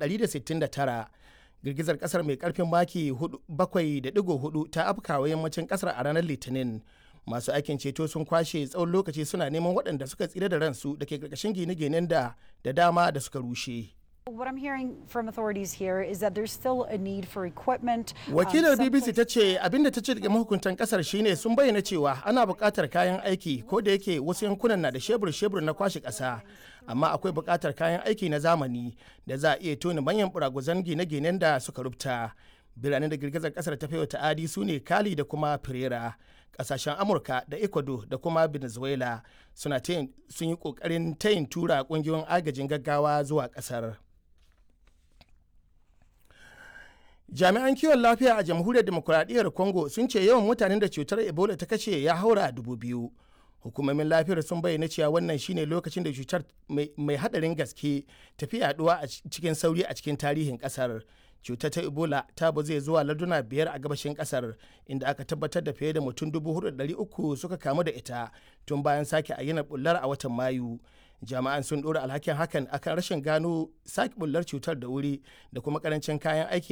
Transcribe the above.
169 girgizar kasar mai karfin maki 7.4 ta afkawa yammacin kasar a ranar litinin masu aikin ceto sun kwashe tsawon lokaci suna neman waɗanda suka tsira da ransu da ke ƙarƙashin gine-ginen da da dama da suka rushe. What I'm hearing from authorities here is that there's still a need for equipment. Wakilar BBC ta ce abinda ta ce daga mahukuntan kasar shine sun bayyana cewa ana buƙatar kayan aiki ko da yake wasu yankunan na da shebur-shebur na kwashe ƙasa amma akwai buƙatar kayan aiki na zamani da za a iya tona manyan buraguzan gine-ginen da suka rubta. Biranen da girgizar kasar ta wa ta'adi su ne Kali da kuma Pereira. Kasashen Amurka da Ecuador da kuma Venezuela suna sun yi ƙoƙarin tayin tura ƙungiyoyin agajin gaggawa zuwa ƙasar. jami'an kiwon lafiya a jamhuriyar demokuraɗiyyar congo sun ce yawan mutanen da cutar ebola ta kashe ya haura dubu biyu hukumomin lafiyar sun bayyana cewa wannan shine lokacin da cutar mai hadarin gaske tafi yaduwa a cikin sauri a cikin tarihin kasar cutar ta ebola ta zai zuwa larduna biyar a gabashin kasar inda aka tabbatar da fiye da mutum dubu uku suka kamu da ita tun bayan sake ayyana bullar a watan mayu jami'an sun ɗora alhakin hakan akan rashin gano sake bullar cutar da wuri da kuma karancin kayan aiki